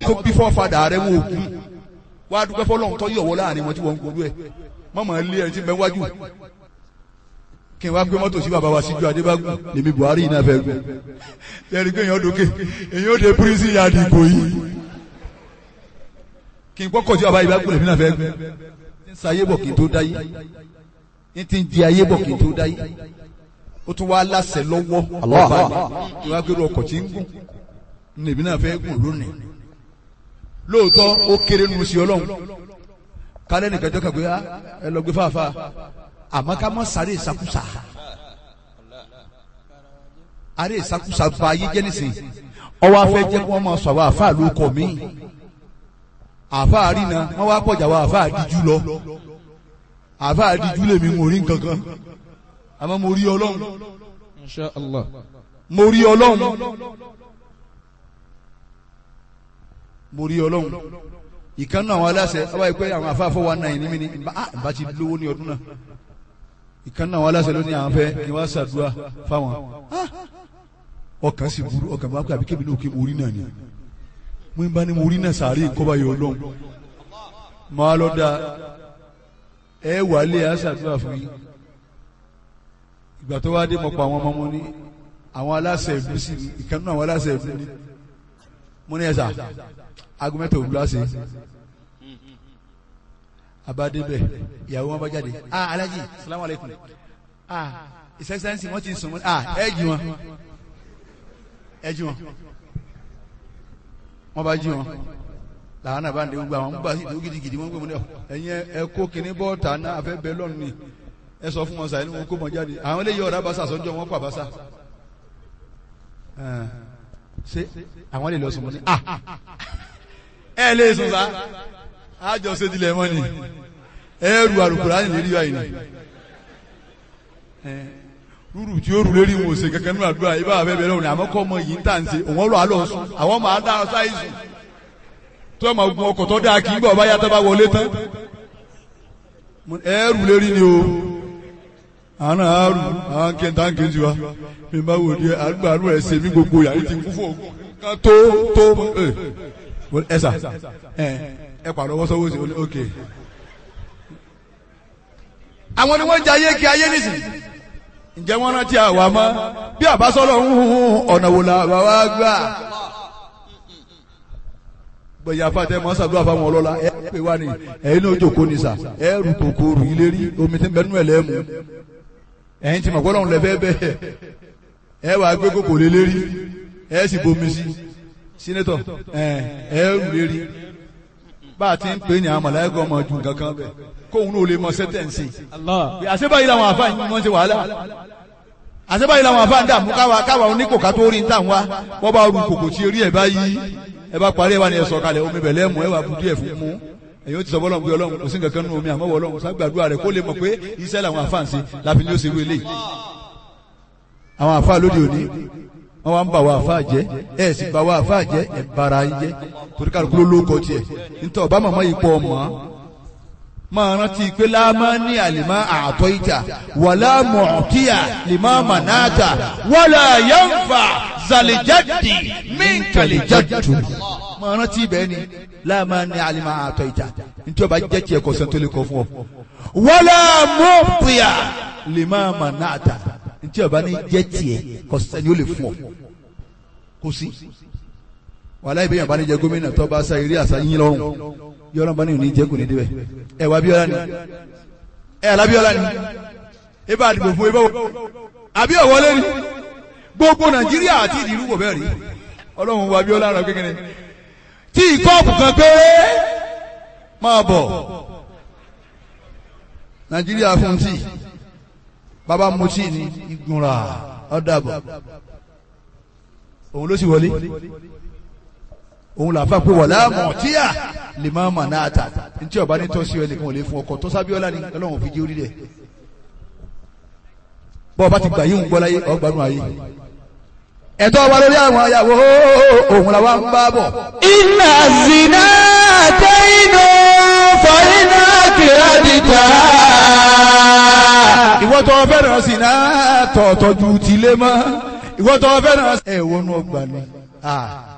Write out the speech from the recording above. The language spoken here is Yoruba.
tó bí fọ́fadà rẹ̀ wọ́n òkú wá dúpẹ́ fọlọ́run tó yọ̀wọ́ láàrin wọn tí wọ́n ń gbòòrò ẹ̀ mọ́mọ́ ilé ẹni tí ń bẹ wájú kí n wá gbé mọ́tò sí bàbá wa síjú adébágún lèmi buhari yìí náà fẹ́ gbé ẹ̀rí pé èèyàn dókè èèyàn ó de pírísì yàdì ìbò yìí kí n kọ́kọ́ sí bàbá yìí bá gbé lèmi náà fẹ́ gbé ń sa ayé bọ̀ kí n tó dáyé ń ti ń di ayé bọ̀ kí n tó dáyé ó tún wá láṣẹ lọ́wọ́ ọba mi ìwà gbèrú ọkọ̀ tí ń gùn lèmi náà fẹ́ gùn lónìí lóòótọ́ ó kéré nu sí ọlọ́run kálẹ̀ nìkan jọ́ kàn pé ẹ lọ gbé fàáfàá àmọ́ ká mọ́ sáré ìsakúsà àrẹ ìsakúsà ba ayé jẹ́ nísìnyí ọwọ́ afẹ́ jẹ́ kí wọ́n máa sọ àwọn àfáà ló kọ̀ mí àfáà rìnà wọ́n wá pọ̀jà àwọn àfáà díjú lọ àfáà díjú lèmi mo rí nǹkankan àmọ́ mo rí ọlọ́run Insha Allah. mo rí ọlọ́run mo rí ọlọ́run ìkànnì àwọn aláṣẹ ọba ìpẹ́ àwọn àfáà fọwọ́ náà ní mi ní bá ti lówó ní ọdún náà ìkànnì àwọn aláṣẹ ló ní àwọn fẹ́ kí wọ́n ṣàdúrà fáwọn ọkàn sì burú ọkàn bá pẹ́ àbí kébì náà kí mo rí náà ni mo ń bá ní mo rí náà sàárè kọ́ba yọ ọlọ́run máa lọ da ẹ wà lé a ṣàdúrà fún yín ìgbà tó wá dé mọ̀ pa àwọn ọmọ mo ní àwọn aláṣẹ ìlú sí ni ìkànnì àwọn aláṣẹ ìlú ni mo ní ẹ̀sà agumẹ́tò òwúrọ̀ ṣe abadebẹ ìyàwó wọn bá jáde ah alaji salamu aleykum ah his excellence wọn ti sùn wọn ah ẹ jí wọn ẹ jí wọn wọn bá jí wọn làwọn náà bá ń de gbogbo àwọn gbogbo àti ìdúró gidigidi wọn gbé wọn ní ọ ẹyin ẹ kó kinní bọ́ọ̀tà náà afẹ́ bẹ́ẹ̀ lọ́nù ni ẹ sọ fún wọn sàyẹn wọn kó mọ jáde àwọn eléyìí ọ̀rá basa sọ́jọ́ wọn pa basa ṣé àwọn lè lọ sùn wọn ni ah ẹ lè sùn sa àjọ ṣètìlẹ̀ mọ́ ni ẹrù àrùkùrá ní lérí báyìí ni rúrù tí ó rù lérí wọn ò ṣe kankan nínú àdúrà ibà àfẹ́ bẹ̀rẹ̀ òní àmọ́ kọ́ ọmọ yìí ń tà ń ṣe òun ọlọ́ àlọ́ sùn àwọn máa dá ọ sáyé sùn tó ẹ̀ máa gun ọkọ̀ tó dáa kí n bọ̀ bá yàtọ̀ bá wọlé tán ẹrù lérí ni o àwọn náà á rù àwọn kẹta ń kejì wa mi bá wò di àgbà àrùn ẹ̀ ṣe mí gbogbo yàrá ti kú fún ògùn kan tó tó ẹ sà ẹ ẹ pàrọ̀ wọ́n sọ́wọ́ sí ok. àwọn ni wọ́n jẹ ayé kí ayé nìsín ǹjẹ́ wọ́n rántí àwa mọ́ bí àbásọ́lọ̀ ń hun ọ̀nà wò la bàbá gbà. gbẹ̀yà fàtẹ́ mọ́ sàdúrà fáwọn ọlọ́lá ẹ pè wá ní ẹ̀yin náà jòkó ní sà ẹ rù kòkòrò ilé rí omi tí ń bẹnu ẹ̀ lẹ́mu ẹ̀yin tí mọ̀ gbọ́dọ̀ ń lẹ́fẹ́ bẹ́ẹ̀ ẹ wàá gbé kòkò lé lérí ẹ sì bomi sí sínétọ̀ ẹ ẹ rù lérí bá a ti ń pè ní àwọn mọ̀láyàgọ́ ọmọ ju nǹkan kan bẹ̀ kóun náà lè mọ sẹ́tẹ̀ǹsì. àṣebáyìí làwọn àfa yìí wọ́n ṣe wàhálà àṣebáyìí làwọn àfa ń dààmú káwa káwa oníkòká tó rí níta wá wọ́n bá ru kòkò tí eré ẹ̀ bá yí ẹ bá parí ẹ wá ní ẹ sọ̀kalẹ̀ omi bẹ̀lẹ́ mú ẹ wà budu ẹ̀ fún mú ẹ̀yin ó ti sọ bọ́lọ̀ pé ọlọ́run kò sí nǹkan kan nínú omi àmọ́ ọlọ́run ságbàdúrà rẹ̀ kó lè mọ̀ pé iṣẹ́ làwọn àfa ń ṣe láfi ní ó ṣe wé lé àwọn àfa lóde òní wọ́n wá ń bà wá àfa jẹ́ ẹ̀ sì bà wá àfa jẹ́ ẹ̀ bara yín jẹ́ torí kálukú ló lóko tiẹ̀ nítorí ọba màmá yìí pọ̀ mọ́ máa rántí pé láàmá ní àlìmá àtọ́ ìjà wàlá mọ̀ọ́tíyà lìmá mànáàtà wàlá yánfà zàlìjáde mínkàlìjáde máa rántí bẹ́ẹ̀ ni láàmá ní àlìmá àtọ́ ìjà nítorí ọba jẹ́ tiẹ̀ kọ̀sẹ̀ tó lè kọ́ fún ọ. wàlá mọ̀ọ́tíyà lìmá mànáàtà nítorí ọba ní jẹ́ tiẹ̀ kọ̀sẹ̀ ni ó lè fún ọ kò sí wàhálà ìbéyàn bá ní jẹ gómìnà tó bá sa eré àṣà yín lọ́rùn yọrọ bá ní òní jẹ kò ní débẹ̀ ẹ wà Abíọ́lá ni ẹ alábíọ́lá ni ẹ bá dìbò fún ẹ bá wọ àbí ọwọlé ni gbogbo Nàìjíríà àti ìdìrú kò bẹ́ẹ̀ rí Ọlọ́run wà Abíọ́lá rẹ kékeré tí ìkọ́ọ̀pù kan péré máa bọ̀ Nàìjíríà fún tí bàbá mu tí ní ìgbìmọ̀ ọ̀dàbọ̀ òun ló sì wọlé òun làfà pé wọ̀lá mọ̀tíyà lè máa mà náà tà ntí ọba ní tọ́sí ọ nìkan ò lè fún ọkọ̀ tó sábíọ́lá ni ọlọ́run fi jẹ́ orí rẹ̀ bọ́ ọba ti gbà yíhun gbọ́ láyé ọgbàánu ayé ẹ̀tọ́ wa lórí àwọn ayàwó òun làwa ń bá bọ̀. iná zina tẹ́yìnú fọ́nínà kìrádìtà. ìwọ tó fẹ́ràn sí náà tọ̀ọ̀tọ̀ ju tìlé mọ́ ìwọ tó fẹ́ràn. ẹ wọnú ọgbà ni